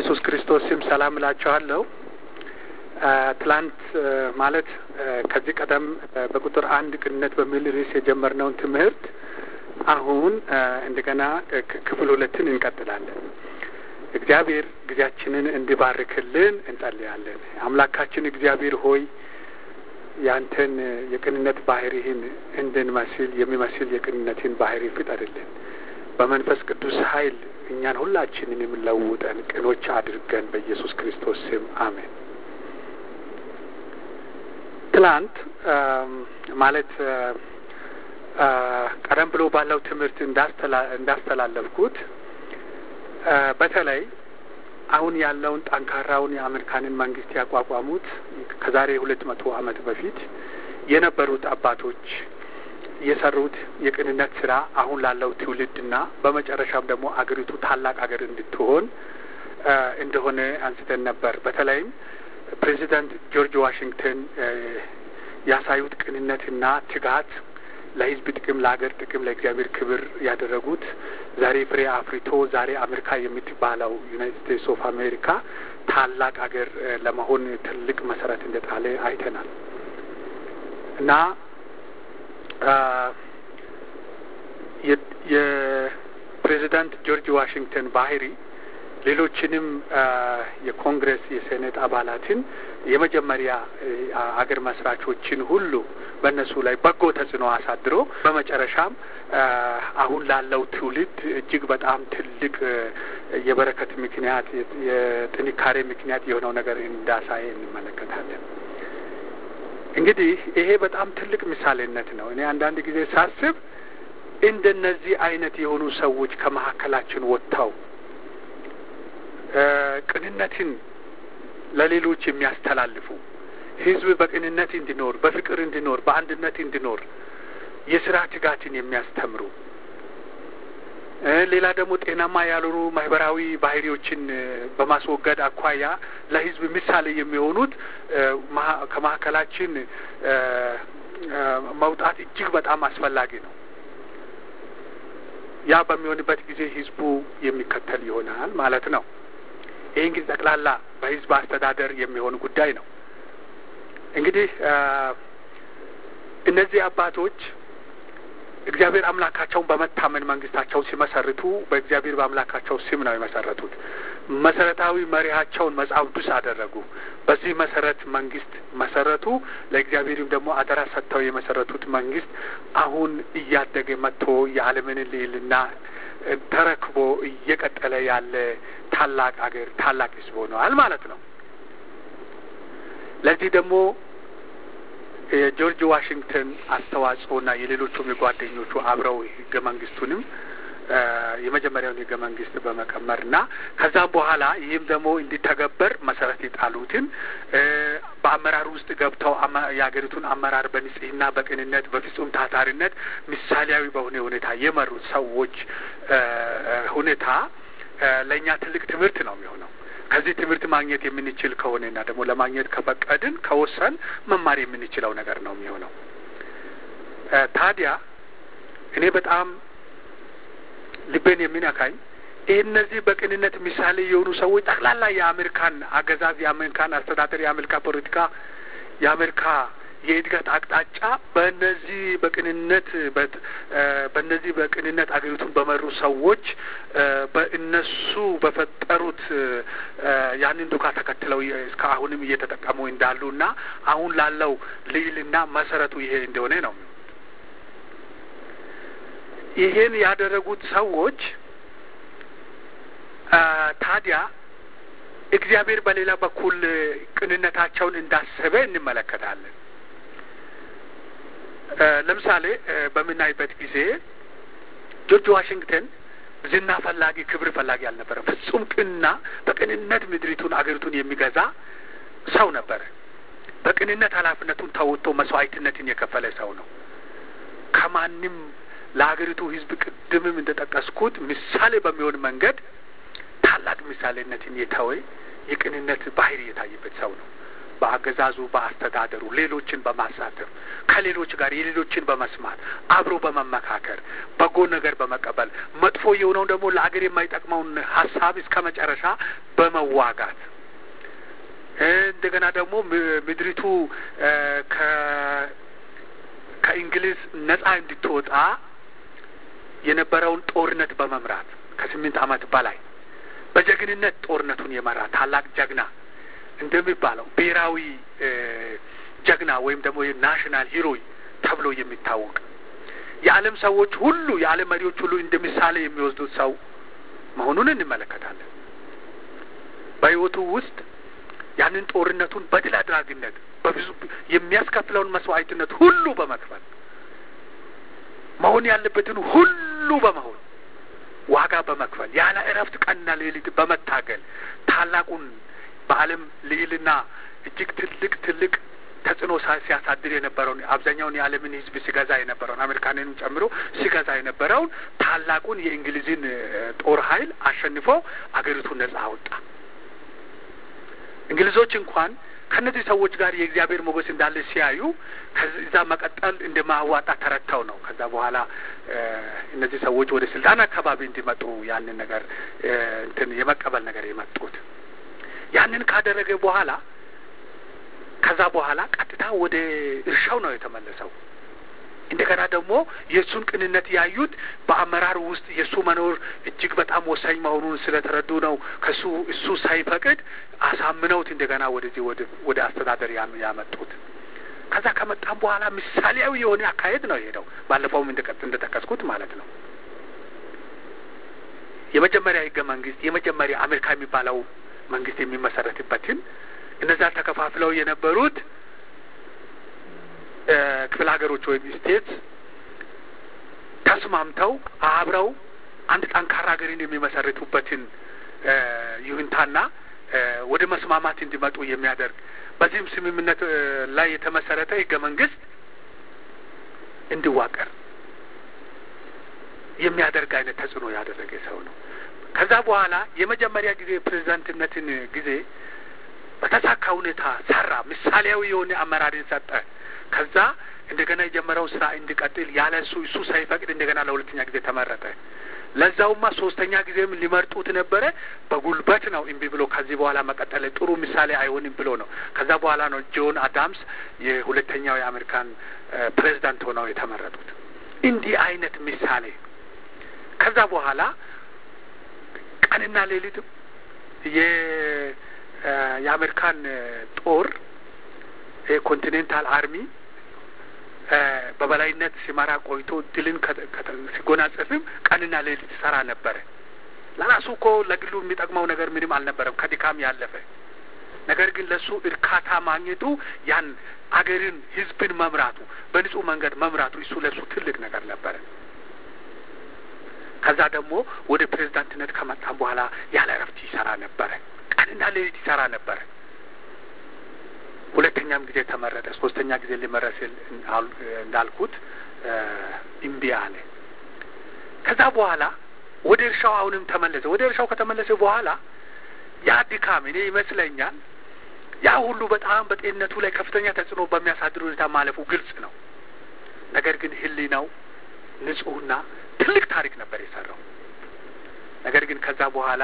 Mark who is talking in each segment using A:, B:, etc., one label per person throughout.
A: በኢየሱስ ክርስቶስ ስም ሰላም እላችኋለሁ። ትላንት ማለት ከዚህ ቀደም በቁጥር አንድ ቅንነት በሚል ርዕስ የጀመርነውን ትምህርት አሁን እንደገና ክፍል ሁለትን እንቀጥላለን። እግዚአብሔር ጊዜያችንን እንዲባርክልን እንጸልያለን። አምላካችን እግዚአብሔር ሆይ ያንተን የቅንነት ባህሪህን እንድንመስል የሚመስል የቅንነትን ባህሪ ፍጠርልን። በመንፈስ ቅዱስ ኃይል እኛን ሁላችንን የምንለውጠን ቅኖች አድርገን በኢየሱስ ክርስቶስ ስም አሜን። ትላንት ማለት ቀደም ብሎ ባለው ትምህርት እንዳስተላለፍኩት በተለይ አሁን ያለውን ጠንካራውን የአሜሪካንን መንግስት ያቋቋሙት ከዛሬ ሁለት መቶ ዓመት በፊት የነበሩት አባቶች የሰሩት የቅንነት ስራ አሁን ላለው ትውልድና በመጨረሻም ደግሞ አገሪቱ ታላቅ አገር እንድትሆን እንደሆነ አንስተን ነበር። በተለይም ፕሬዚዳንት ጆርጅ ዋሽንግተን ያሳዩት ቅንነትና ትጋት ለሕዝብ ጥቅም፣ ለሀገር ጥቅም፣ ለእግዚአብሔር ክብር ያደረጉት ዛሬ ፍሬ አፍርቶ ዛሬ አሜሪካ የምትባለው ዩናይትድ ስቴትስ ኦፍ አሜሪካ ታላቅ ሀገር ለመሆን ትልቅ መሰረት እንደጣለ አይተናል እና የፕሬዚዳንት ጆርጅ ዋሽንግተን ባህሪ ሌሎችንም የኮንግረስ የሴኔት አባላትን የመጀመሪያ አገር መስራቾችን ሁሉ በእነሱ ላይ በጎ ተጽዕኖ አሳድሮ በመጨረሻም አሁን ላለው ትውልድ እጅግ በጣም ትልቅ የበረከት ምክንያት የጥንካሬ ምክንያት የሆነው ነገር እንዳሳየ እንመለከታለን። እንግዲህ ይሄ በጣም ትልቅ ምሳሌነት ነው። እኔ አንዳንድ ጊዜ ሳስብ እንደነዚህ አይነት የሆኑ ሰዎች ከመካከላችን ወጥተው ቅንነትን ለሌሎች የሚያስተላልፉ ሕዝብ በቅንነት እንዲኖር፣ በፍቅር እንዲኖር፣ በአንድነት እንዲኖር የስራ ትጋትን የሚያስተምሩ ሌላ ደግሞ ጤናማ ያልሆኑ ማህበራዊ ባህሪዎችን በማስወገድ አኳያ ለሕዝብ ምሳሌ የሚሆኑት ከመካከላችን መውጣት እጅግ በጣም አስፈላጊ ነው። ያ በሚሆንበት ጊዜ ሕዝቡ የሚከተል ይሆናል ማለት ነው። ይህ እንግዲህ ጠቅላላ በህዝብ አስተዳደር የሚሆን ጉዳይ ነው። እንግዲህ እነዚህ አባቶች እግዚአብሔር አምላካቸውን በመታመን መንግስታቸውን ሲመሰርቱ በእግዚአብሔር በአምላካቸው ስም ነው የመሰረቱት። መሰረታዊ መሪያቸውን መጽሐፍ ቅዱስ አደረጉ። በዚህ መሰረት መንግስት መሰረቱ። ለእግዚአብሔርም ደግሞ አደራ ሰጥተው የመሰረቱት መንግስት አሁን እያደገ መጥቶ የዓለምን ልዕልና ተረክቦ እየቀጠለ ያለ ታላቅ አገር ታላቅ ህዝብ ሆነዋል ማለት ነው። ለዚህ ደግሞ የጆርጅ ዋሽንግተን አስተዋጽኦና የሌሎቹም የጓደኞቹ አብረው ህገ መንግስቱንም የመጀመሪያውን ህገ መንግስት በመቀመርና ከዛም በኋላ ይህም ደግሞ እንዲተገበር መሰረት የጣሉትን በአመራር ውስጥ ገብተው የሀገሪቱን አመራር በንጽህና፣ በቅንነት፣ በፍጹም ታታሪነት ምሳሌያዊ በሆነ ሁኔታ የመሩት ሰዎች ሁኔታ ለእኛ ትልቅ ትምህርት ነው የሚሆነው። ከዚህ ትምህርት ማግኘት የምንችል ከሆነና ደግሞ ለማግኘት ከፈቀድን ከወሰን መማር የምንችለው ነገር ነው የሚሆነው። ታዲያ እኔ በጣም ልቤን የሚነካኝ ይህ እነዚህ በቅንነት ምሳሌ የሆኑ ሰዎች ጠቅላላ የአሜሪካን አገዛዝ፣ የአሜሪካን አስተዳደር፣ የአሜሪካ ፖለቲካ፣ የአሜሪካ የእድገት አቅጣጫ በእነዚህ በቅንነት በእነዚህ በቅንነት አገሪቱን በመሩ ሰዎች በእነሱ በፈጠሩት ያንን ዱካ ተከትለው እስከ አሁንም እየተጠቀሙ እንዳሉ እና አሁን ላለው ልዕልና መሰረቱ ይሄ እንደሆነ ነው። ይሄን ያደረጉት ሰዎች ታዲያ እግዚአብሔር በሌላ በኩል ቅንነታቸውን እንዳሰበ እንመለከታለን። ለምሳሌ በምናይበት ጊዜ ጆርጅ ዋሽንግተን ዝና ፈላጊ፣ ክብር ፈላጊ አልነበረ። ፍጹም ቅንና በቅንነት ምድሪቱን አገሪቱን የሚገዛ ሰው ነበረ። በቅንነት ኃላፊነቱን ተወጥቶ መስዋዕትነትን የከፈለ ሰው ነው። ከማንም ለሀገሪቱ ሕዝብ ቅድምም እንደጠቀስኩት ምሳሌ በሚሆን መንገድ ታላቅ ምሳሌነትን የተወ የቅንነት ባህሪ የታየበት ሰው ነው። በአገዛዙ በአስተዳደሩ ሌሎችን በማሳተፍ ከሌሎች ጋር የሌሎችን በመስማት አብሮ በመመካከር በጎ ነገር በመቀበል መጥፎ የሆነውን ደግሞ ለአገር የማይጠቅመውን ሀሳብ እስከ መጨረሻ በመዋጋት እንደገና ደግሞ ምድሪቱ ከእንግሊዝ ነጻ እንድትወጣ የነበረውን ጦርነት በመምራት ከስምንት ዓመት በላይ በጀግንነት ጦርነቱን የመራ ታላቅ ጀግና እንደሚባለው ብሔራዊ ጀግና ወይም ደግሞ ናሽናል ሂሮይ ተብሎ የሚታወቅ የዓለም ሰዎች ሁሉ የዓለም መሪዎች ሁሉ እንደ ምሳሌ የሚወስዱት ሰው መሆኑን እንመለከታለን። በሕይወቱ ውስጥ ያንን ጦርነቱን በድል አድራጊነት በብዙ የሚያስከፍለውን መስዋዕትነት ሁሉ በመክፈል መሆን ያለበትን ሁሉ በመሆን ዋጋ በመክፈል ያለ እረፍት ቀንና ሌሊት በመታገል ታላቁን በዓለም ልዕልና እጅግ ትልቅ ትልቅ ተጽዕኖ ሲያሳድር የነበረውን አብዛኛውን የዓለምን ሕዝብ ሲገዛ የነበረውን አሜሪካንንም ጨምሮ ሲገዛ የነበረውን ታላቁን የእንግሊዝን ጦር ኃይል አሸንፎ አገሪቱን ነጻ አወጣ። እንግሊዞች እንኳን ከእነዚህ ሰዎች ጋር የእግዚአብሔር ሞገስ እንዳለ ሲያዩ ከዛ መቀጠል እንደማዋጣ ተረድተው ነው። ከዛ በኋላ እነዚህ ሰዎች ወደ ስልጣን አካባቢ እንዲመጡ ያንን ነገር እንትን የመቀበል ነገር የመጡት ያንን ካደረገ በኋላ ከዛ በኋላ ቀጥታ ወደ እርሻው ነው የተመለሰው። እንደገና ደግሞ የእሱን ቅንነት ያዩት በአመራር ውስጥ የእሱ መኖር እጅግ በጣም ወሳኝ መሆኑን ስለተረዱ ነው። ከሱ እሱ ሳይፈቅድ አሳምነውት እንደገና ወደዚህ ወደ አስተዳደር ያመጡት። ከዛ ከመጣም በኋላ ምሳሌያዊ የሆነ አካሄድ ነው የሄደው። ባለፈውም እንደጠቀስኩት ማለት ነው። የመጀመሪያ ህገ መንግስት የመጀመሪያ አሜሪካ የሚባለው መንግስት የሚመሰረትበትን እነዛ ተከፋፍለው የነበሩት ክፍለ ሀገሮች ወይም ስቴት ተስማምተው አብረው አንድ ጠንካራ ሀገርን የሚመሰርቱበትን ይሁንታና ወደ መስማማት እንዲመጡ የሚያደርግ በዚህም ስምምነት ላይ የተመሰረተ ህገ መንግስት እንዲዋቀር የሚያደርግ አይነት ተጽዕኖ ያደረገ ሰው ነው። ከዛ በኋላ የመጀመሪያ ጊዜ ፕሬዚዳንትነትን ጊዜ በተሳካ ሁኔታ ሰራ። ምሳሌያዊ የሆነ አመራርን ሰጠ። ከዛ እንደገና የጀመረውን ስራ እንዲቀጥል ያለ እሱ እሱ ሳይፈቅድ እንደገና ለሁለተኛ ጊዜ ተመረጠ። ለዛውማ ሶስተኛ ጊዜም ሊመርጡት ነበረ። በጉልበት ነው እምቢ ብሎ ከዚህ በኋላ መቀጠል ጥሩ ምሳሌ አይሆንም ብሎ ነው። ከዛ በኋላ ነው ጆን አዳምስ የሁለተኛው የአሜሪካን ፕሬዚዳንት ሆነው የተመረጡት። እንዲህ አይነት ምሳሌ ከዛ በኋላ ቀንና ሌሊት የአሜሪካን ጦር የኮንቲኔንታል አርሚ በበላይነት ሲመራ ቆይቶ ድልን ሲጎናጸፍም ቀንና ሌሊት ሰራ ነበረ። ለራሱ እኮ ለግሉ የሚጠቅመው ነገር ምንም አልነበረም ከድካም ያለፈ ነገር ግን ለእሱ እርካታ ማግኘቱ ያን አገርን፣ ህዝብን መምራቱ በንጹህ መንገድ መምራቱ እሱ ለእሱ ትልቅ ነገር ነበረ። ከዛ ደግሞ ወደ ፕሬዝዳንትነት ከመጣም በኋላ ያለ እረፍት ይሰራ ነበረ። ቀንና ሌሊት ይሰራ ነበረ። ሁለተኛም ጊዜ ተመረጠ። ሶስተኛ ጊዜ ሊመረስ እንዳልኩት እምቢ አለ። ከዛ በኋላ ወደ እርሻው አሁንም ተመለሰ። ወደ እርሻው ከተመለሰ በኋላ ያ ድካም እኔ ይመስለኛል ያ ሁሉ በጣም በጤንነቱ ላይ ከፍተኛ ተጽዕኖ በሚያሳድር ሁኔታ ማለፉ ግልጽ ነው። ነገር ግን ህሊናው ንጹሕና ትልቅ ታሪክ ነበር የሰራው። ነገር ግን ከዛ በኋላ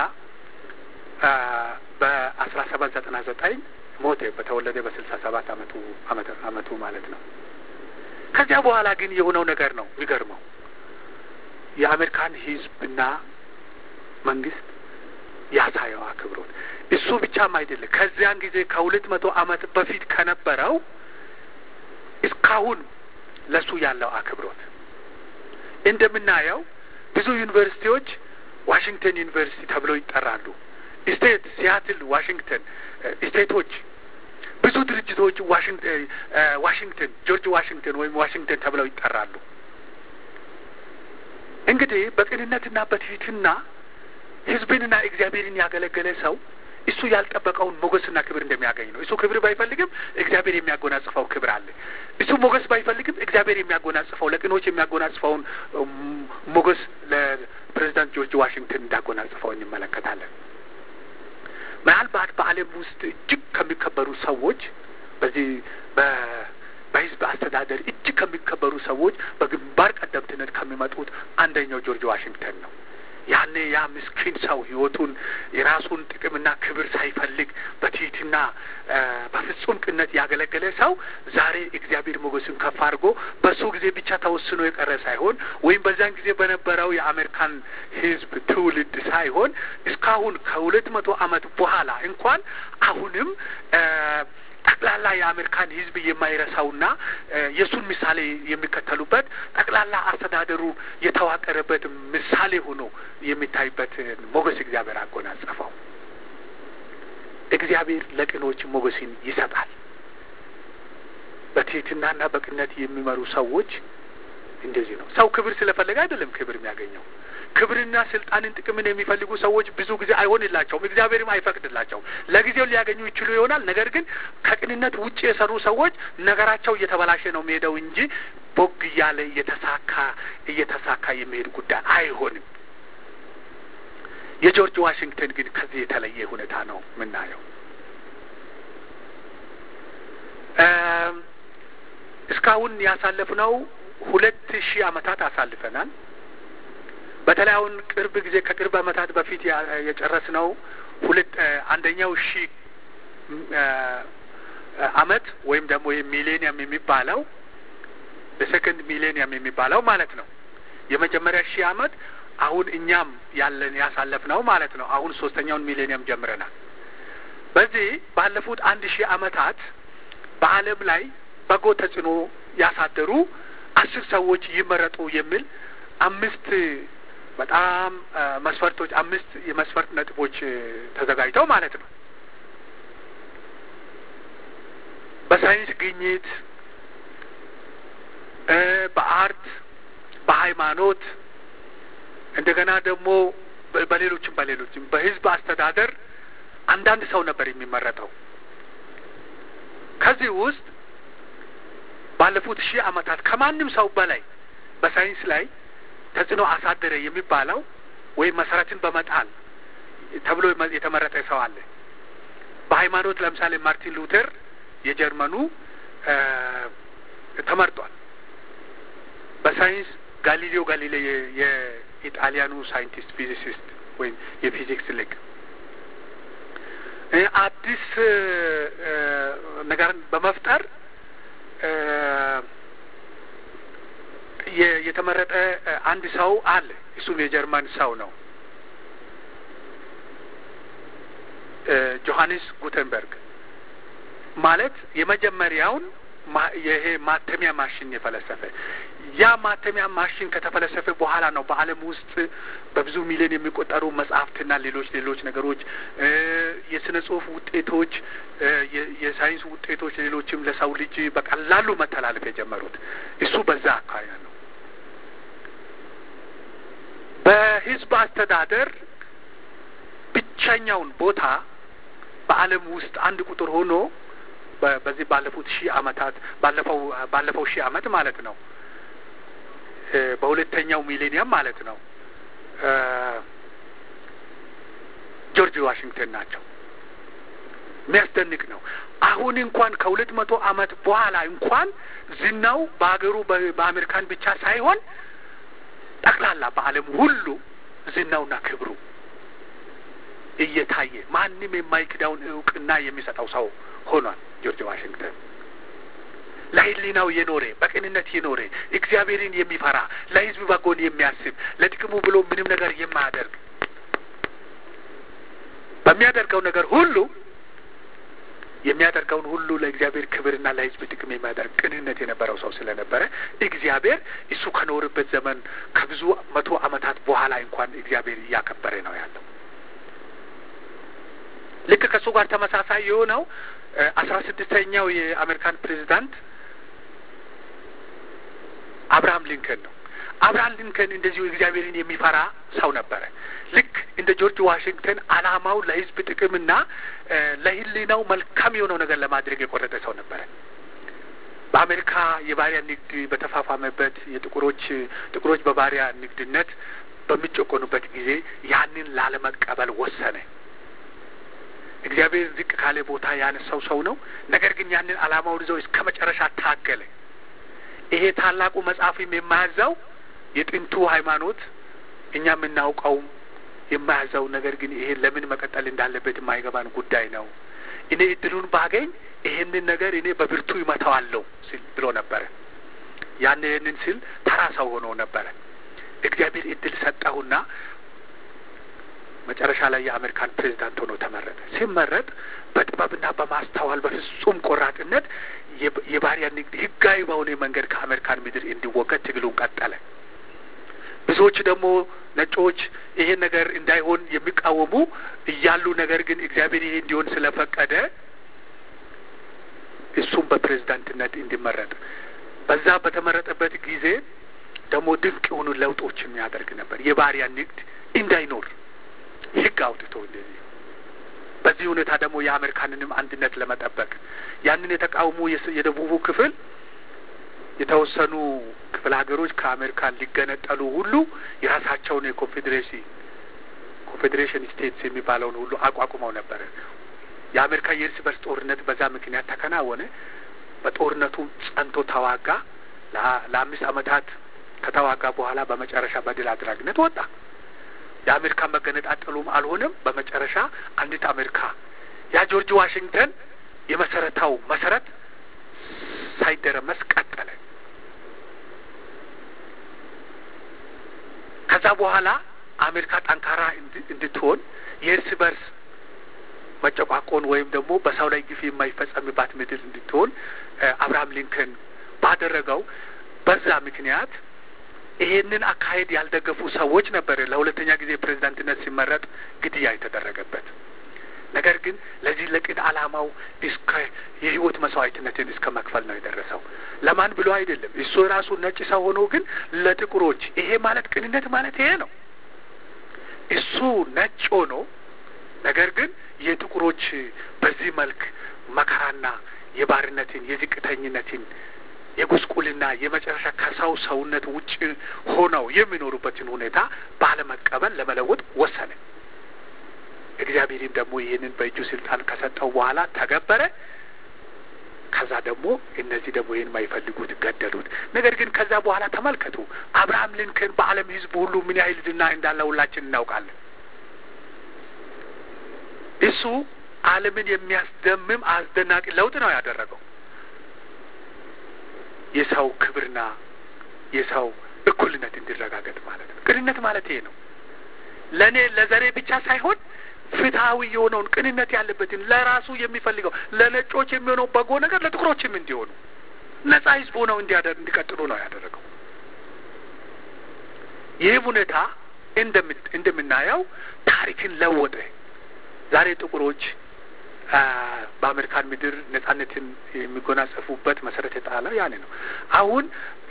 A: በአስራ ሰባት ዘጠና ዘጠኝ ሞተ። በተወለደ በስልሳ ሰባት አመቱ አመቱ ማለት ነው። ከዚያ በኋላ ግን የሆነው ነገር ነው የሚገርመው። የአሜሪካን ህዝብና መንግስት ያሳየው አክብሮት እሱ ብቻም አይደለም። ከዚያን ጊዜ ከሁለት መቶ አመት በፊት ከነበረው እስካሁን ለሱ ያለው አክብሮት እንደምናየው ብዙ ዩኒቨርሲቲዎች ዋሽንግተን ዩኒቨርሲቲ ተብለው ይጠራሉ። ስቴት ሲያትል ዋሽንግተን ስቴቶች ብዙ ድርጅቶች ዋሽንግተን ጆርጅ ዋሽንግተን ወይም ዋሽንግተን ተብለው ይጠራሉ። እንግዲህ በቅንነትና በትህትና ህዝብንና እግዚአብሔርን ያገለገለ ሰው እሱ ያልጠበቀውን ሞገስና ክብር እንደሚያገኝ ነው። እሱ ክብር ባይፈልግም እግዚአብሔር የሚያጎናጽፈው ክብር አለ። እሱ ሞገስ ባይፈልግም እግዚአብሔር የሚያጎናጽፈው ለቅኖች የሚያጎናጽፈውን ሞገስ ለፕሬዚዳንት ጆርጅ ዋሽንግተን እንዳጎናጽፈው እንመለከታለን። ምናልባት በዓለም ውስጥ እጅግ ከሚከበሩ ሰዎች በዚህ በህዝብ አስተዳደር እጅግ ከሚከበሩ ሰዎች በግንባር ቀደምትነት ከሚመጡት አንደኛው ጆርጅ ዋሽንግተን ነው። ያኔ ያ ምስኪን ሰው ህይወቱን የራሱን ጥቅምና ክብር ሳይፈልግ በትህትና በፍጹም ቅነት ያገለገለ ሰው ዛሬ እግዚአብሔር ሞገስን ከፍ አድርጎ በሱ ጊዜ ብቻ ተወስኖ የቀረ ሳይሆን ወይም በዛን ጊዜ በነበረው የአሜሪካን ህዝብ ትውልድ ሳይሆን እስካሁን ከሁለት መቶ ዓመት በኋላ እንኳን አሁንም ጠቅላላ የአሜሪካን ህዝብ የማይረሳውና የእሱን ምሳሌ የሚከተሉበት ጠቅላላ አስተዳደሩ የተዋቀረበት ምሳሌ ሆኖ የሚታይበት ሞገስ እግዚአብሔር አጎናጸፈው። እግዚአብሔር ለቅኖች ሞገስን ይሰጣል። በትህትናና በቅነት የሚመሩ ሰዎች እንደዚህ ነው። ሰው ክብር ስለፈለገ አይደለም ክብር የሚያገኘው። ክብርና ስልጣንን፣ ጥቅምን የሚፈልጉ ሰዎች ብዙ ጊዜ አይሆንላቸውም፣ እግዚአብሔርም አይፈቅድላቸውም። ለጊዜው ሊያገኙ ይችሉ ይሆናል። ነገር ግን ከቅንነት ውጭ የሰሩ ሰዎች ነገራቸው እየተበላሸ ነው የሚሄደው እንጂ ቦግ እያለ እየተሳካ እየተሳካ የሚሄድ ጉዳይ አይሆንም። የጆርጅ ዋሽንግተን ግን ከዚህ የተለየ ሁኔታ ነው የምናየው። እስካሁን ያሳለፍነው ሁለት ሺህ ዓመታት አሳልፈናል። በተለይ አሁን ቅርብ ጊዜ ከቅርብ ዓመታት በፊት የጨረስነው ሁለት አንደኛው ሺህ ዓመት ወይም ደግሞ ሚሌኒየም የሚባለው በሰከንድ ሚሌኒየም የሚባለው ማለት ነው። የመጀመሪያ ሺህ ዓመት አሁን እኛም ያለን ያሳለፍነው ማለት ነው። አሁን ሶስተኛውን ሚሌኒየም ጀምረናል። በዚህ ባለፉት አንድ ሺህ ዓመታት በዓለም ላይ በጎ ተጽዕኖ ያሳደሩ አስር ሰዎች ይመረጡ የሚል አምስት በጣም መስፈርቶች አምስት የመስፈርት ነጥቦች ተዘጋጅተው ማለት ነው። በሳይንስ ግኝት፣ በአርት፣ በሃይማኖት እንደገና ደግሞ በሌሎችም በሌሎችም በህዝብ አስተዳደር አንዳንድ ሰው ነበር የሚመረጠው። ከዚህ ውስጥ ባለፉት ሺህ ዓመታት ከማንም ሰው በላይ በሳይንስ ላይ ተጽዕኖ አሳደረ የሚባለው ወይም መሰረትን በመጣል ተብሎ የተመረጠ ሰው አለ። በሃይማኖት ለምሳሌ ማርቲን ሉተር የጀርመኑ ተመርጧል። በሳይንስ ጋሊሌዮ ጋሊሌ የኢጣሊያኑ ሳይንቲስት ፊዚሲስት ወይም የፊዚክስ ሊቅ አዲስ ነገርን በመፍጠር የተመረጠ አንድ ሰው አለ። እሱም የጀርመን ሰው ነው። ጆሀንስ ጉተንበርግ ማለት የመጀመሪያውን ይሄ ማተሚያ ማሽን የፈለሰፈ ያ ማተሚያ ማሽን ከተፈለሰፈ በኋላ ነው በዓለም ውስጥ በብዙ ሚሊዮን የሚቆጠሩ መጽሐፍትና ሌሎች ሌሎች ነገሮች የስነ ጽሁፍ ውጤቶች፣ የሳይንስ ውጤቶች፣ ሌሎችም ለሰው ልጅ በቀላሉ መተላለፍ የጀመሩት እሱ በዛ አካባቢ ነው። በህዝብ አስተዳደር ብቸኛውን ቦታ በዓለም ውስጥ አንድ ቁጥር ሆኖ በዚህ ባለፉት ሺህ ዓመታት ባለፈው ባለፈው ሺህ ዓመት ማለት ነው በሁለተኛው ሚሌኒየም ማለት ነው ጆርጅ ዋሽንግተን ናቸው። የሚያስደንቅ ነው። አሁን እንኳን ከሁለት መቶ ዓመት በኋላ እንኳን ዝናው በሀገሩ በአሜሪካን ብቻ ሳይሆን ጠቅላላ በዓለም ሁሉ ዝናውና ክብሩ እየታየ ማንም የማይክዳውን እውቅና የሚሰጠው ሰው ሆኗል። ጆርጅ ዋሽንግተን ለሕሊናው የኖረ በቅንነት የኖረ እግዚአብሔርን የሚፈራ ለሕዝብ በጎን የሚያስብ ለጥቅሙ ብሎ ምንም ነገር የማያደርግ በሚያደርገው ነገር ሁሉ የሚያደርገውን ሁሉ ለእግዚአብሔር ክብርና ለሕዝብ ጥቅም የሚያደርግ ቅንነት የነበረው ሰው ስለነበረ እግዚአብሔር እሱ ከኖርበት ዘመን ከብዙ መቶ ዓመታት በኋላ እንኳን እግዚአብሔር እያከበረ ነው ያለው። ልክ ከእሱ ጋር ተመሳሳይ የሆነው አስራ ስድስተኛው የአሜሪካን ፕሬዚዳንት አብርሃም ሊንከን ነው። አብርሃም ሊንከን እንደዚሁ እግዚአብሔርን የሚፈራ ሰው ነበረ። ልክ እንደ ጆርጅ ዋሽንግተን ዓላማው ለሕዝብ ጥቅምና ለሕሊናው መልካም የሆነው ነገር ለማድረግ የቆረጠ ሰው ነበረ። በአሜሪካ የባሪያ ንግድ በተፋፋመበት የጥቁሮች ጥቁሮች በባሪያ ንግድነት በሚጨቆኑበት ጊዜ ያንን ላለመቀበል ወሰነ። እግዚአብሔር ዝቅ ካለ ቦታ ያነሳው ሰው ነው። ነገር ግን ያንን ዓላማውን ይዘው እስከ መጨረሻ ታገለ። ይሄ ታላቁ መጽሐፍም የማያዛው የጥንቱ ሃይማኖት እኛ የምናውቀውም የማያዛው ነገር ግን ይሄ ለምን መቀጠል እንዳለበት የማይገባን ጉዳይ ነው። እኔ እድሉን ባገኝ ይሄንን ነገር እኔ በብርቱ ይመታዋለሁ ሲል ብሎ ነበረ። ያን ይህንን ሲል ተራ ሰው ሆኖ ነበረ። እግዚአብሔር እድል ሰጠሁና መጨረሻ ላይ የአሜሪካን ፕሬዚዳንት ሆኖ ተመረጠ። ሲመረጥ በጥበብና በማስተዋል በፍጹም ቆራጥነት የባሪያ ንግድ ህጋዊ በሆነ መንገድ ከአሜሪካን ምድር እንዲወገድ ትግሉን ቀጠለ። ብዙዎች ደግሞ ነጮች ይሄን ነገር እንዳይሆን የሚቃወሙ እያሉ ነገር ግን እግዚአብሔር ይሄ እንዲሆን ስለፈቀደ እሱም በፕሬዝዳንትነት እንዲመረጥ በዛ በተመረጠበት ጊዜ ደግሞ ድንቅ የሆኑ ለውጦችን የሚያደርግ ነበር። የባሪያ ንግድ እንዳይኖር ህግ አውጥቶ እንደዚህ በዚህ ሁኔታ ደግሞ የአሜሪካንንም አንድነት ለመጠበቅ ያንን የተቃውሞ የደቡቡ ክፍል የተወሰኑ ክፍለ ሀገሮች ከአሜሪካን ሊገነጠሉ ሁሉ የራሳቸውን የኮንፌዴሬሽን ኮንፌዴሬሽን ስቴትስ የሚባለውን ሁሉ አቋቁመው ነበረ። የአሜሪካ የእርስ በርስ ጦርነት በዛ ምክንያት ተከናወነ። በጦርነቱ ጸንቶ ተዋጋ። ለአምስት ዓመታት ከተዋጋ በኋላ በመጨረሻ በድል አድራጊነት ወጣ። የአሜሪካ መገነጣጠሉም አልሆነም። በመጨረሻ አንዲት አሜሪካ ያ ጆርጅ ዋሽንግተን የመሰረታው መሰረት ሳይደረመስ ቀጠለ። ከዛ በኋላ አሜሪካ ጠንካራ እንድትሆን የእርስ በርስ መጨቋቆን ወይም ደግሞ በሰው ላይ ግፍ የማይፈጸምባት ምድር እንድትሆን አብርሃም ሊንከን ባደረገው በዛ ምክንያት ይሄንን አካሄድ ያልደገፉ ሰዎች ነበር ለሁለተኛ ጊዜ ፕሬዚዳንትነት ሲመረጥ ግድያ የተደረገበት። ነገር ግን ለዚህ ለቅን ዓላማው እስከ የህይወት መስዋዕትነትን እስከ መክፈል ነው የደረሰው። ለማን ብሎ አይደለም። እሱ ራሱ ነጭ ሰው ሆኖ ግን ለጥቁሮች ይሄ ማለት ቅንነት ማለት ይሄ ነው። እሱ ነጭ ሆኖ ነገር ግን የጥቁሮች በዚህ መልክ መከራና የባርነትን የዝቅተኝነትን የጉስቁልና የመጨረሻ ከሰው ሰውነት ውጭ ሆነው የሚኖሩበትን ሁኔታ ባለመቀበል ለመለወጥ ወሰነ። እግዚአብሔርም ደግሞ ይህንን በእጁ ስልጣን ከሰጠው በኋላ ተገበረ። ከዛ ደግሞ እነዚህ ደግሞ ይህን የማይፈልጉት ገደሉት። ነገር ግን ከዛ በኋላ ተመልከቱ፣ አብርሃም ሊንከን በዓለም ሕዝብ ሁሉ ምን ያህል ዝና እንዳለ ሁላችን እናውቃለን። እሱ ዓለምን የሚያስደምም አስደናቂ ለውጥ ነው ያደረገው። የሰው ክብርና የሰው እኩልነት እንዲረጋገጥ ማለት ነው። ቅንነት ማለት ይሄ ነው። ለእኔ ለዘሬ ብቻ ሳይሆን ፍትሐዊ የሆነውን ቅንነት ያለበትን ለራሱ የሚፈልገው ለነጮች የሚሆነው በጎ ነገር ለጥቁሮችም እንዲሆኑ ነጻ ህዝብ ሆነው እንዲቀጥሉ ነው ያደረገው። ይህም ሁኔታ እንደምናየው ታሪክን ለወጠ። ዛሬ ጥቁሮች በአሜሪካን ምድር ነጻነትን የሚጎናጸፉበት መሰረት የጣለው ያኔ ነው። አሁን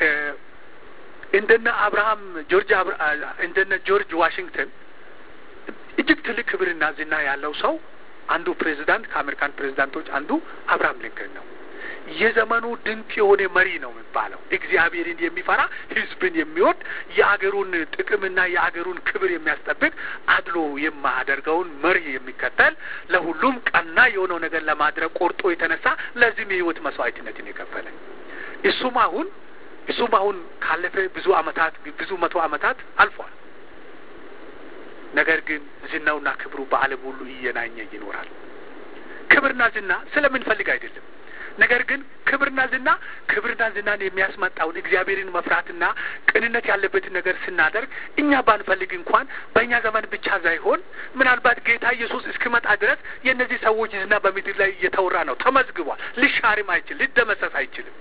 A: እንደነ አብርሃም ጆርጅ እንደነ ጆርጅ ዋሽንግተን እጅግ ትልቅ ክብርና ዝና ያለው ሰው አንዱ ፕሬዚዳንት ከአሜሪካን ፕሬዚዳንቶች አንዱ አብርሃም ሊንከን ነው። የዘመኑ ድንቅ የሆነ መሪ ነው የሚባለው። እግዚአብሔርን የሚፈራ ህዝብን የሚወድ የአገሩን ጥቅምና የአገሩን ክብር የሚያስጠብቅ አድሎ የማያደርገውን መሪ የሚከተል ለሁሉም ቀና የሆነው ነገር ለማድረግ ቆርጦ የተነሳ ለዚህም የህይወት መስዋዕትነትን የከፈለ እሱም አሁን እሱም አሁን ካለፈ ብዙ አመታት ብዙ መቶ አመታት አልፏል። ነገር ግን ዝናውና ክብሩ በዓለም ሁሉ እየናኘ ይኖራል። ክብርና ዝና ስለምንፈልግ አይደለም። ነገር ግን ክብርና ዝና ክብርና ዝናን የሚያስመጣውን እግዚአብሔርን መፍራትና ቅንነት ያለበትን ነገር ስናደርግ እኛ ባንፈልግ እንኳን በእኛ ዘመን ብቻ ሳይሆን ምናልባት ጌታ ኢየሱስ እስኪመጣ ድረስ የእነዚህ ሰዎች ዝና በምድር ላይ እየተወራ ነው፣ ተመዝግቧል። ሊሻርም አይችል፣ ሊደመሰስ አይችልም።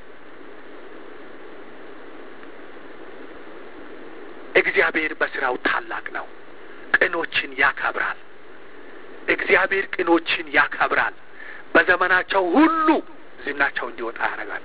A: እግዚአብሔር በስራው ታላቅ ነው። ቅኖችን ያከብራል። እግዚአብሔር ቅኖችን ያከብራል። በዘመናቸው ሁሉ ዝናቸው እንዲወጣ ያደርጋል።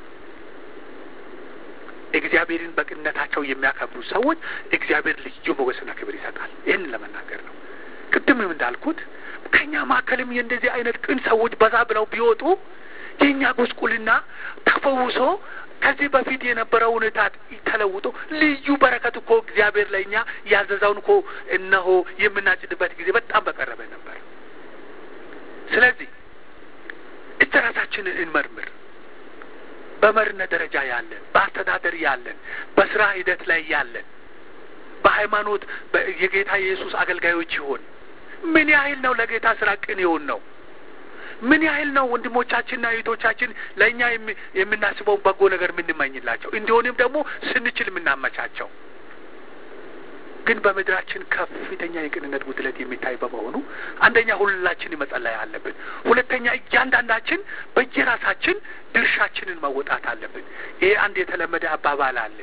A: እግዚአብሔርን በቅንነታቸው የሚያከብሩ ሰዎች እግዚአብሔር ልዩ ሞገስና ክብር ይሰጣል። ይህንን ለመናገር ነው። ቅድምም እንዳልኩት ከእኛ መካከልም የእንደዚህ አይነት ቅን ሰዎች በዛ ብለው ቢወጡ የእኛ ጉስቁልና ተፈውሶ ከዚህ በፊት የነበረው ሁኔታ ተለውጦ ልዩ በረከት እኮ እግዚአብሔር ለእኛ ያዘዘውን እኮ እነሆ የምናጭድበት ጊዜ በጣም በቀረበ ነበር። ስለዚህ እጅ ራሳችንን እንመርምር። በመሪነት ደረጃ ያለን፣ በአስተዳደር ያለን፣ በስራ ሂደት ላይ ያለን፣ በሃይማኖት የጌታ የኢየሱስ አገልጋዮች ይሆን ምን ያህል ነው ለጌታ ስራ ቅን ይሆን ነው? ምን ያህል ነው ወንድሞቻችንና እህቶቻችን ለእኛ የምናስበውን በጎ ነገር የምንመኝላቸው እንዲሆንም ደግሞ ስንችል የምናመቻቸው ግን በምድራችን ከፍተኛ የቅንነት ጉድለት የሚታይ በመሆኑ አንደኛ ሁላችን መጸለይ አለብን። ሁለተኛ እያንዳንዳችን በየራሳችን ድርሻችንን መወጣት አለብን። ይሄ አንድ የተለመደ አባባል አለ።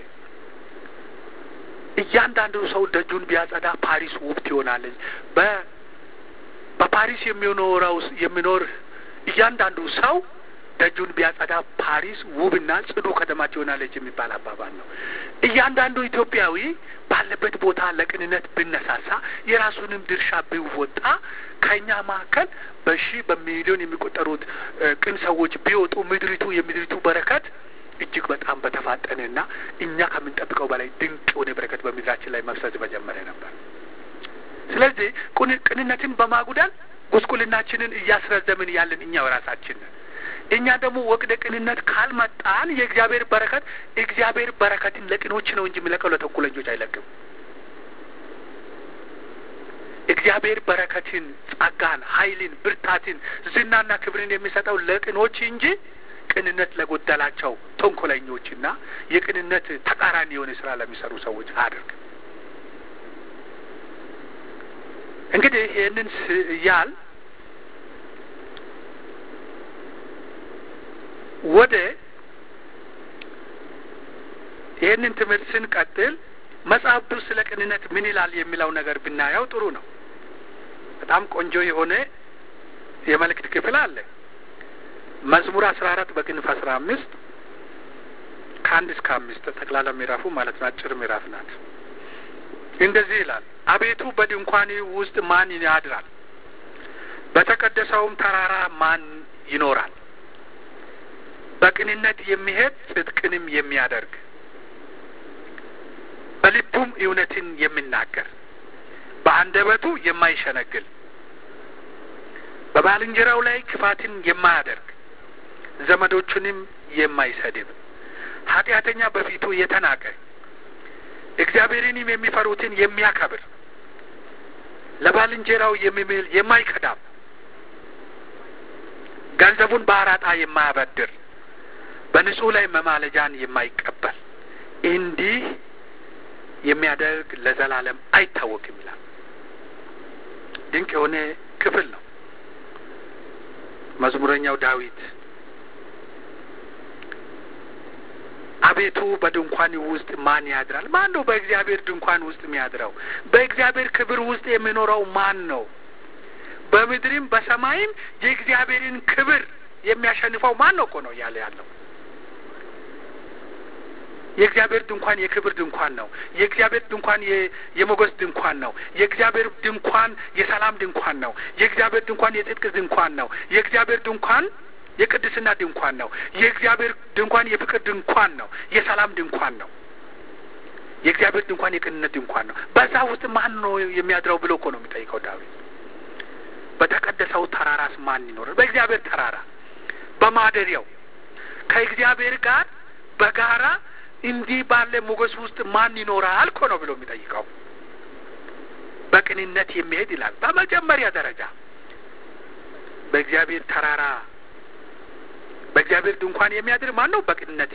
A: እያንዳንዱ ሰው ደጁን ቢያጸዳ ፓሪስ ውብ ትሆናለች። በ በፓሪስ የሚኖረው የሚኖር እያንዳንዱ ሰው ደጁን ቢያጸዳ ፓሪስ ውብና ጽዱ ከተማ ትሆናለች የሚባል አባባል ነው። እያንዳንዱ ኢትዮጵያዊ ባለበት ቦታ ለቅንነት ብነሳሳ የራሱንም ድርሻ ቢወጣ ከእኛ መካከል በሺህ በሚሊዮን የሚቆጠሩት ቅን ሰዎች ቢወጡ ምድሪቱ የምድሪቱ በረከት እጅግ በጣም በተፋጠነና እኛ ከምንጠብቀው በላይ ድንቅ የሆነ በረከት በምድራችን ላይ መፍሰስ በጀመረ ነበር። ስለዚህ ቅንነትን በማጉዳል ጉስቁልናችንን እያስረዘምን ያለን እኛው ራሳችን ነን። እኛ ደግሞ ወቅደ ቅንነት ካልመጣን የእግዚአብሔር በረከት እግዚአብሔር በረከትን ለቅኖች ነው እንጂ የሚለቀው ለተንኮለኞች አይለቅም። እግዚአብሔር በረከትን፣ ጸጋን፣ ኃይልን፣ ብርታትን፣ ዝናና ክብርን የሚሰጠው ለቅኖች እንጂ ቅንነት ለጎደላቸው ተንኮለኞችና የቅንነት ተቃራኒ የሆነ ስራ ለሚሰሩ ሰዎች አድርግ። እንግዲህ ይህንን ያል ወደ ይህንን ትምህርት ስንቀጥል መጽሐፍ ቅዱስ ስለ ቅንነት ምን ይላል የሚለው ነገር ብናየው ጥሩ ነው። በጣም ቆንጆ የሆነ የመልእክት ክፍል አለ። መዝሙር አስራ አራት በቅንፍ አስራ አምስት ከአንድ እስከ አምስት ጠቅላላ ምዕራፉ ማለት ነው። አጭር ምዕራፍ ናት። እንደዚህ ይላል። አቤቱ በድንኳን ውስጥ ማን ያድራል? በተቀደሰውም ተራራ ማን ይኖራል? በቅንነት የሚሄድ ጽድቅንም የሚያደርግ በልቡም እውነትን የሚናገር በአንደበቱ የማይሸነግል በባልንጀራው ላይ ክፋትን የማያደርግ ዘመዶቹንም የማይሰድብ ኃጢአተኛ በፊቱ የተናቀ እግዚአብሔርንም የሚፈሩትን የሚያከብር ለባልንጀራው የሚምል የማይከዳም ገንዘቡን በአራጣ የማያበድር በንጹሕ ላይ መማለጃን የማይቀበል እንዲህ የሚያደርግ ለዘላለም አይታወቅም ይላል። ድንቅ የሆነ ክፍል ነው። መዝሙረኛው ዳዊት አቤቱ በድንኳን ውስጥ ማን ያድራል? ማን ነው በእግዚአብሔር ድንኳን ውስጥ የሚያድረው? በእግዚአብሔር ክብር ውስጥ የሚኖረው ማን ነው? በምድርም በሰማይም የእግዚአብሔርን ክብር የሚያሸንፈው ማን ነው እኮ ነው እያለ ያለው። የእግዚአብሔር ድንኳን የክብር ድንኳን ነው። የእግዚአብሔር ድንኳን የሞገስ ድንኳን ነው። የእግዚአብሔር ድንኳን የሰላም ድንኳን ነው። የእግዚአብሔር ድንኳን የጽድቅ ድንኳን ነው። የእግዚአብሔር ድንኳን የቅድስና ድንኳን ነው። የእግዚአብሔር ድንኳን የፍቅር ድንኳን ነው። የሰላም ድንኳን ነው። የእግዚአብሔር ድንኳን የቅንነት ድንኳን ነው። በዛ ውስጥ ማን ነው የሚያድረው ብሎ እኮ ነው የሚጠይቀው ዳዊት። በተቀደሰው ተራራስ ማን ይኖራል? በእግዚአብሔር ተራራ በማደሪያው ከእግዚአብሔር ጋር በጋራ እንዲህ ባለ ሞገስ ውስጥ ማን ይኖራል እኮ ነው ብሎ የሚጠይቀው። በቅንነት የሚሄድ ይላል። በመጀመሪያ ደረጃ በእግዚአብሔር ተራራ በእግዚአብሔር ድንኳን የሚያድር ማን ነው? በቅንነት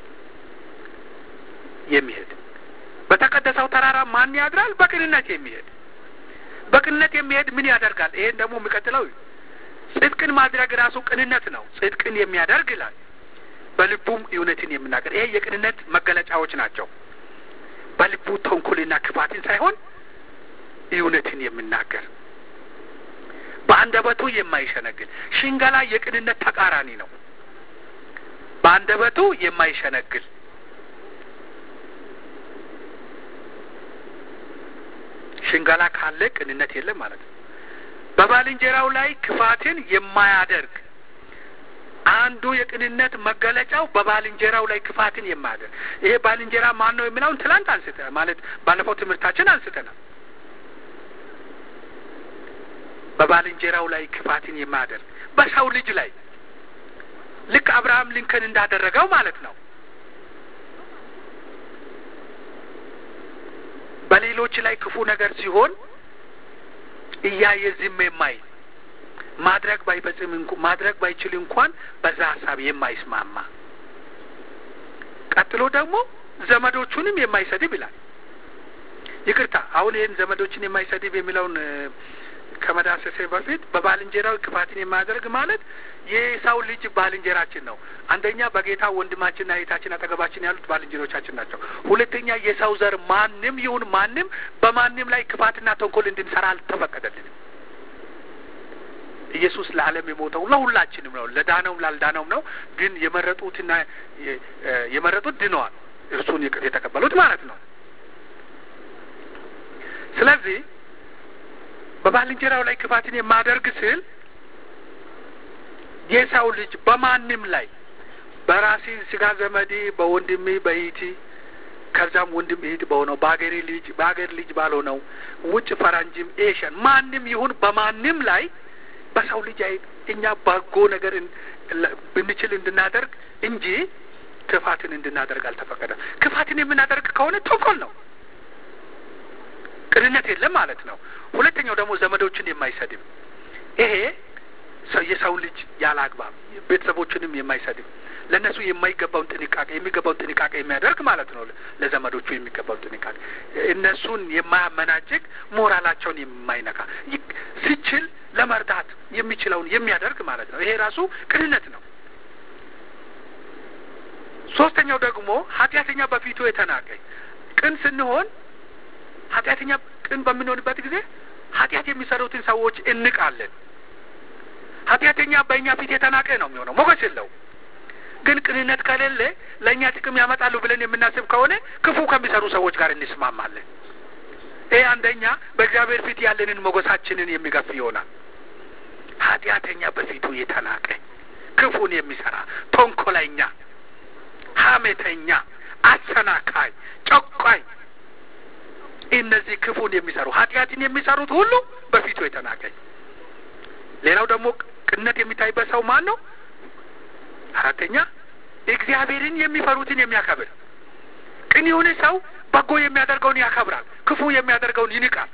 A: የሚሄድ በተቀደሰው ተራራ ማን ያድራል? በቅንነት የሚሄድ በቅንነት የሚሄድ ምን ያደርጋል? ይሄን ደግሞ የሚቀጥለው ጽድቅን ማድረግ ራሱ ቅንነት ነው። ጽድቅን የሚያደርግ ይላል። በልቡም እውነትን የሚናገር ይሄ የቅንነት መገለጫዎች ናቸው። በልቡ ተንኮልና ክፋትን ሳይሆን እውነትን የሚናገር በአንደበቱ የማይሸነግል ሽንገላ የቅንነት ተቃራኒ ነው። በአንደበቱ የማይሸነግል ሽንገላ ካለ ቅንነት የለም ማለት ነው። በባልንጀራው ላይ ክፋትን የማያደርግ አንዱ የቅንነት መገለጫው በባልንጀራው ላይ ክፋትን የማያደርግ ይሄ ባልንጀራ ማን ነው የሚለውን ትላንት አንስተ ማለት ባለፈው ትምህርታችን አንስተናል። በባልንጀራው ላይ ክፋትን የማያደርግ በሰው ልጅ ላይ ልክ አብርሃም ሊንከን እንዳደረገው ማለት ነው። በሌሎች ላይ ክፉ ነገር ሲሆን እያየ ዝም የማይል ማድረግ ባይፈጽም ማድረግ ባይችል እንኳን በዛ ሀሳብ የማይስማማ ቀጥሎ ደግሞ ዘመዶቹንም የማይሰድብ ይላል። ይቅርታ አሁን ይህን ዘመዶችን የማይሰድብ የሚለውን ከመዳሰሴ በፊት በባልንጀራው ክፋትን የማያደርግ ማለት የሰው ልጅ ባልንጀራችን ነው። አንደኛ በጌታ ወንድማችንና እህታችን አጠገባችን ያሉት ባልንጀሮቻችን ናቸው። ሁለተኛ የሰው ዘር ማንም ይሁን ማንም በማንም ላይ ክፋትና ተንኮል እንድንሰራ አልተፈቀደልንም። ኢየሱስ ለዓለም የሞተው ለሁላችንም ነው፣ ለዳነውም ላልዳነውም ነው። ግን የመረጡትና የመረጡት ድነዋል፣ እርሱን የተቀበሉት ማለት ነው። ስለዚህ በባልንጀራው ላይ ክፋትን የማደርግ ስል የሰው ልጅ በማንም ላይ በራሴ ስጋ ዘመዴ በወንድሜ በኢቲ ከዛም ወንድም እህት በሆነው በሀገሬ ልጅ በሀገር ልጅ ባልሆነው ውጭ ፈረንጅም ኤሽን ማንም ይሁን በማንም ላይ በሰው ልጅ አይ እኛ በጎ ነገር ብንችል እንድናደርግ እንጂ ክፋትን እንድናደርግ አልተፈቀደም። ክፋትን የምናደርግ ከሆነ ተንኮል ነው፣ ቅንነት የለም ማለት ነው። ሁለተኛው ደግሞ ዘመዶችን የማይሰድብ ይሄ የሰው ልጅ ያለ አግባብ ቤተሰቦችንም የማይሰድብ ለእነሱ የማይገባውን ጥንቃቄ የሚገባውን ጥንቃቄ የሚያደርግ ማለት ነው። ለዘመዶቹ የሚገባውን ጥንቃቄ እነሱን የማያመናጭቅ ሞራላቸውን የማይነካ ሲችል ለመርዳት የሚችለውን የሚያደርግ ማለት ነው። ይሄ ራሱ ቅንነት ነው። ሶስተኛው ደግሞ ኃጢአተኛ በፊቱ የተናቀ ቅን ስንሆን ኃጢአተኛ ቅን በምንሆንበት ጊዜ ኃጢአት የሚሰሩትን ሰዎች እንቃለን። ኃጢአተኛ በእኛ ፊት የተናቀ ነው የሚሆነው፣ ሞገስ የለው። ግን ቅንነት ከሌለ ለእኛ ጥቅም ያመጣሉ ብለን የምናስብ ከሆነ ክፉ ከሚሰሩ ሰዎች ጋር እንስማማለን። ይህ አንደኛ በእግዚአብሔር ፊት ያለንን ሞገሳችንን የሚገፍ ይሆናል። ኃጢአተኛ በፊቱ የተናቀ ክፉን የሚሰራ ተንኮለኛ፣ ሐሜተኛ፣ አሰናካይ፣ ጨቋኝ እነዚህ ክፉን የሚሰሩ ኃጢአትን የሚሰሩት ሁሉ በፊቱ የተናቀኝ። ሌላው ደግሞ ቅንነት የሚታይበት ሰው ማን ነው? አራተኛ እግዚአብሔርን የሚፈሩትን የሚያከብር ቅን የሆነ ሰው በጎ የሚያደርገውን ያከብራል፣ ክፉ የሚያደርገውን ይንቃል።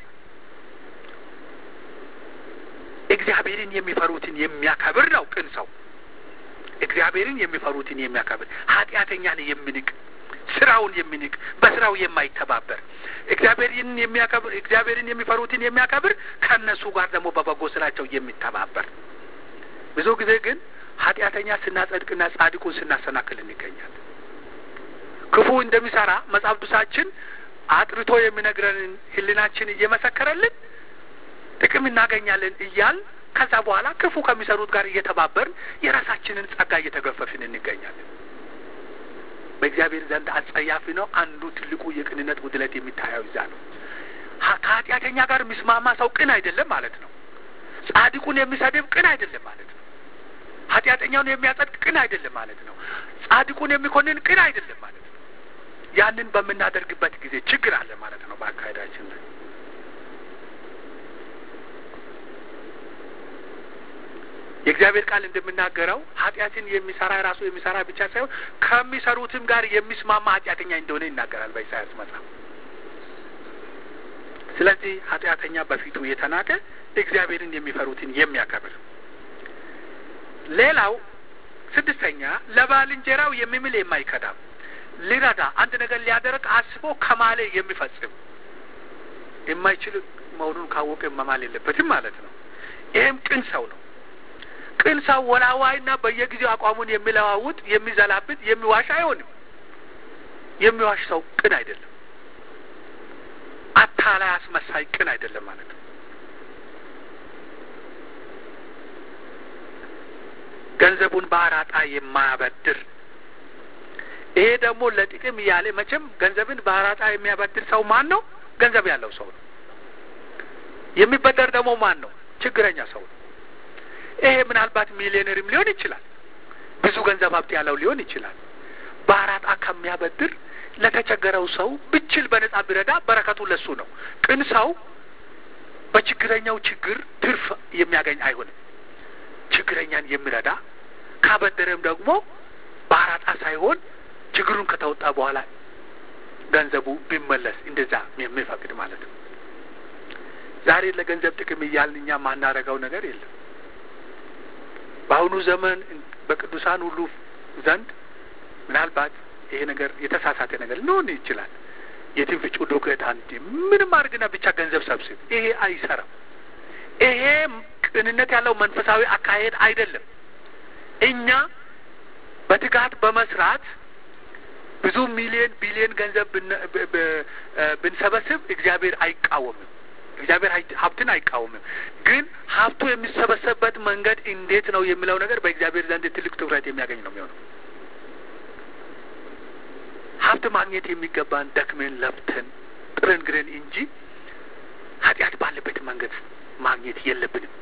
A: እግዚአብሔርን የሚፈሩትን የሚያከብር ነው ቅን ሰው። እግዚአብሔርን የሚፈሩትን የሚያከብር ኃጢአተኛን የሚንቅ ስራውን የሚንቅ በስራው የማይተባበር እግዚአብሔርን የሚያከብር እግዚአብሔርን የሚፈሩትን የሚያከብር ከእነሱ ጋር ደግሞ በበጎ ስራቸው የሚተባበር ብዙ ጊዜ ግን ኃጢአተኛ ስናጸድቅና ጻድቁን ስናሰናክል እንገኛለን። ክፉ እንደሚሰራ መጽሐፍ ቅዱሳችን አጥርቶ የሚነግረንን ሕሊናችን እየመሰከረልን ጥቅም እናገኛለን እያል ከዛ በኋላ ክፉ ከሚሰሩት ጋር እየተባበርን የራሳችንን ጸጋ እየተገፈፍን እንገኛለን። በእግዚአብሔር ዘንድ አጸያፊ ነው። አንዱ ትልቁ የቅንነት ጉድለት የሚታየው እዛ ነው። ከኃጢአተኛ ጋር የሚስማማ ሰው ቅን አይደለም ማለት ነው። ጻድቁን የሚሰድብ ቅን አይደለም ማለት ነው። ኃጢአተኛውን የሚያጸድቅ ቅን አይደለም ማለት ነው። ጻድቁን የሚኮንን ቅን አይደለም ማለት ነው። ያንን በምናደርግበት ጊዜ ችግር አለ ማለት ነው በአካሄዳችን ላይ። የእግዚአብሔር ቃል እንደምናገረው ኃጢአትን የሚሰራ ራሱ የሚሰራ ብቻ ሳይሆን ከሚሰሩትም ጋር የሚስማማ ኃጢአተኛ እንደሆነ ይናገራል በኢሳያስ መጽሐፍ። ስለዚህ ኃጢአተኛ በፊቱ የተናቀ እግዚአብሔርን የሚፈሩትን የሚያከብር ሌላው ስድስተኛ ለባልንጀራው የሚምል የማይከዳም ሊረዳ አንድ ነገር ሊያደርግ አስቦ ከማለ የሚፈጽም የማይችል መሆኑን ካወቀ መማል የለበትም ማለት ነው። ይህም ቅን ሰው ነው። ቅን ሰው ወላዋይና በየጊዜው አቋሙን የሚለዋውጥ የሚዘላብጥ፣ የሚዋሽ አይሆንም። የሚዋሽ ሰው ቅን አይደለም። አታላይ አስመሳይ ቅን አይደለም ማለት ነው። ገንዘቡን በአራጣ የማያበድር ይሄ ደግሞ ለጥቅም እያለ መቼም ገንዘብን በአራጣ የሚያበድር ሰው ማን ነው? ገንዘብ ያለው ሰው ነው። የሚበደር ደግሞ ማን ነው? ችግረኛ ሰው ነው። ይሄ ምናልባት ሚሊዮነርም ሊሆን ይችላል። ብዙ ገንዘብ ሀብት ያለው ሊሆን ይችላል። በአራጣ ከሚያበድር ለተቸገረው ሰው ብችል በነጻ ቢረዳ በረከቱ ለሱ ነው። ቅን ሰው በችግረኛው ችግር ትርፍ የሚያገኝ አይሆንም። ችግረኛን የሚረዳ ካበደረም ደግሞ በአራጣ ሳይሆን ችግሩን ከተወጣ በኋላ ገንዘቡ ቢመለስ እንደዛ የሚፈቅድ ማለት ነው። ዛሬ ለገንዘብ ጥቅም እያልን እኛ ማናረገው ነገር የለም። በአሁኑ ዘመን በቅዱሳን ሁሉ ዘንድ ምናልባት ይሄ ነገር የተሳሳተ ነገር ሊሆን ይችላል። የትንፍጩ ዱቄት አንድ ምንም አድርግና ብቻ ገንዘብ ሰብስብ። ይሄ አይሰራም። ይሄ ቅንነት ያለው መንፈሳዊ አካሄድ አይደለም። እኛ በትጋት በመስራት ብዙ ሚሊዮን ቢሊዮን ገንዘብ ብንሰበስብ እግዚአብሔር አይቃወምም። እግዚአብሔር ሀብትን አይቃወምም። ግን ሀብቱ የሚሰበሰብበት መንገድ እንዴት ነው የሚለው ነገር በእግዚአብሔር ዘንድ ትልቅ ትኩረት የሚያገኝ ነው የሚሆነው። ሀብት ማግኘት የሚገባን ደክመን ለፍተን ጥረን ግረን እንጂ ኃጢአት ባለበት መንገድ ማግኘት የለብንም።